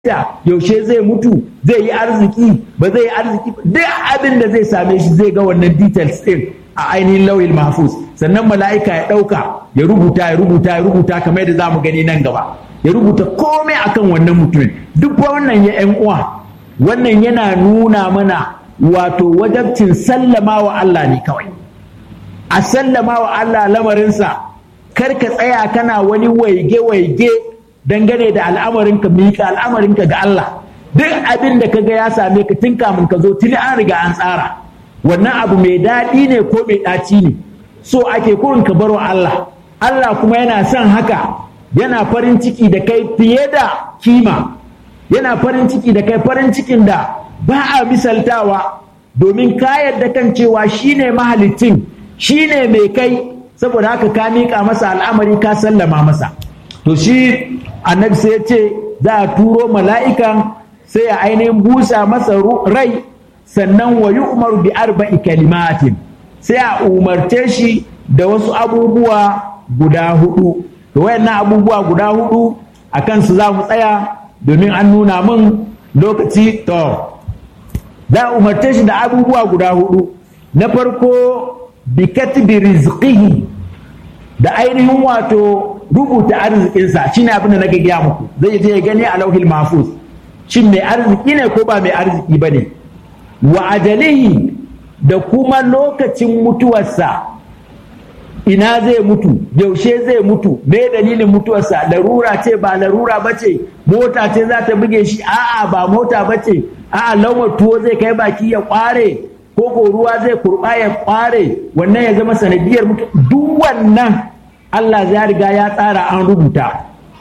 yaushe zai mutu zai yi arziki ba zai yi arziki duk abin da zai same shi zai ga wannan details din a ainihin lauyin mahfuz sannan mala'ika ya ɗauka ya rubuta ya rubuta ya rubuta kamar yadda za mu gani nan gaba ya rubuta komai akan wannan mutumin duk wannan ya yan uwa wannan yana nuna mana wato wajabcin sallama wa Allah ne kawai a sallama wa Allah lamarinsa kar ka tsaya kana wani waige-waige dangane da al'amarinka miƙa al'amarinka ga Allah duk abin da kaga ya same ka tun kamun ka zo tuni an riga an tsara wannan abu mai daɗi ne ko mai ɗaci ne so ake kurin ka baro Allah Allah kuma yana son haka yana farin ciki da kai fiye da kima yana farin ciki da kai farin cikin da ba a misaltawa domin ka yarda kan cewa shine mahalicin shine mai kai saboda haka ka miƙa masa al'amari ka sallama masa to shi annabi sai ya ce za a turo mala'ikan sai ya ainihin busa masa rai sannan wa yi umaru bi arba'i kalimatin sai a umarce shi da wasu abubuwa guda hudu to wayannan abubuwa guda hudu a kansu za mu tsaya domin an nuna min lokaci to za a umarce shi da abubuwa guda hudu na farko bi katbi rizqihi da ainihin wato rubuta arzikinsa shine abin da na gaya muku zai je ya gani a lauhil mahfuz shin mai arziki ne ko ba mai arziki ba ne wa ajalihi da kuma lokacin mutuwarsa ina zai mutu yaushe zai mutu me dalilin mutuwarsa larura ce ba larura ba ce mota ce za ta buge shi a'a ba mota ba ce a'a laumar tuwo zai kai baki ya kware ko ko ruwa zai kurba ya kware wannan ya zama sanadiyar mutu duk wannan Allah ya riga ya tsara an rubuta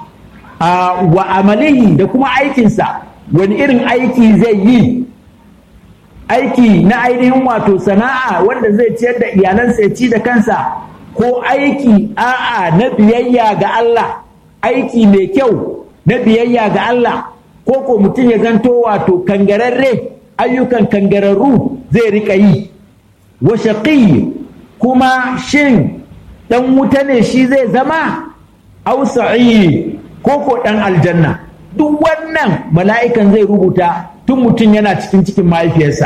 wa amalihi da kuma aikinsa wani irin aiki zai yi aiki na ainihin wato sana'a wanda zai ciyar da iyalansa ya ci da kansa ko aiki a'a na biyayya ga Allah aiki mai kyau na biyayya ga Allah ko ko mutum ya zanto wato kangararre ayyukan kangararru zai rika yi wa shaqi kuma shin dan wuta ne shi zai zama au sa'i ko ko dan aljanna duk wannan mala'ikan zai rubuta tun mutum yana cikin cikin mahaifiyarsa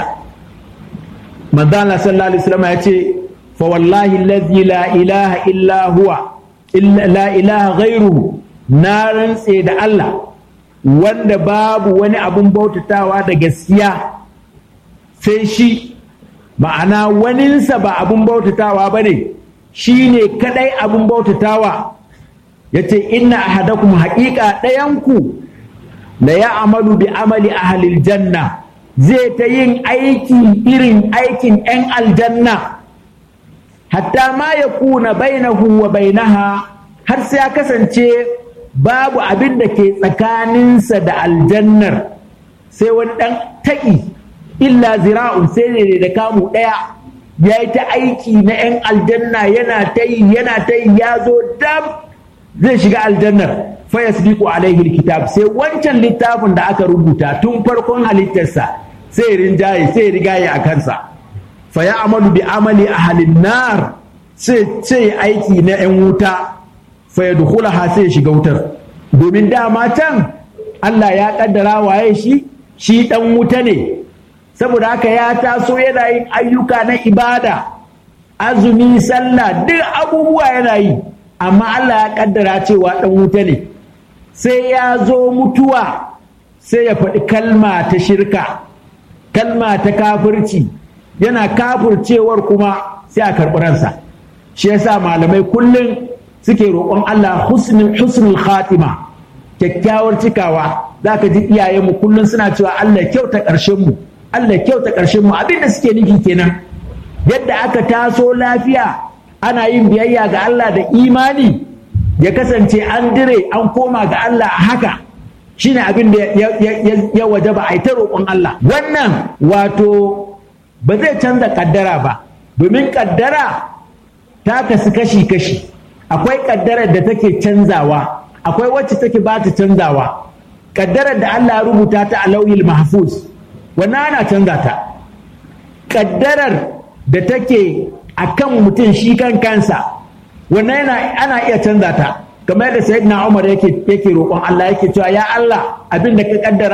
manzo Allah sallallahu alaihi wasallam ya ce fa wallahi allazi la ilaha illa huwa illa la ilaha ghairuhu na rantse da Allah wanda babu wani abun bautatawa da gaskiya sai shi ma'ana waninsa ba abun bautatawa ba ne shi ne kadai abun bautatawa ya ce inna ahadakum haƙiƙa ɗayanku da ya amalu bi amali ahalil janna zai ta yin aiki irin aikin 'yan aljanna hatta ma ya kuna bainahu wa bainaha har sai ya kasance babu abin da ke tsakaninsa da aljannar sai wani ɗan taƙi illa zira'un sai ne da kamu ɗaya ya yi ta aiki na 'yan aljanna yana ta yi yana ta yi ya zo dam zai shiga aljannar fa yasbiqu alaihi alkitab sai wancan littafin da aka rubuta tun farkon halittarsa sai rinjaye sai rigaye a kansa fa ya amalu bi amali ahlin nar sai sai aiki na 'yan wuta fa yadkhulaha sai shiga wutar domin dama can Allah ya kaddara waye shi shi dan wuta ne saboda haka ya taso yana yin ayyuka na ibada azumi sallah duk abubuwa yana yi amma Allah ya kaddara cewa ɗan wuta ne sai ya zo mutuwa sai ya faɗi kalma ta shirka kalma ta kafirci yana kafircewar kuma sai a karɓi ransa shi yasa malamai kullum suke roƙon Allah husnul khatima kyakkyawar cikawa za ka ji iyayenmu kullum suna cewa Allah kyauta ƙarshen mu Allah kyauta ƙarshen mu abin da suke nufi kenan yadda aka taso lafiya ana yin biyayya ga Allah da imani ya kasance an dire an koma ga Allah a haka shine abin da ya waje ba a yi ta roƙon Allah wannan wato ba zai canza kaddara ba domin kaddara ta kasu kashi-kashi akwai kaddarar da take canzawa akwai wacce take ba ta canzawa kaddarar da Allah ya rubuta ta a lauyin mahfuz wannan ana canza ta ƙaddarar da take a kan mutum shi kan kansa wannan ana iya canza ta kamar yadda sayyidina Umar yake yake roƙon Allah yake cewa ya Allah abin da ka kaddara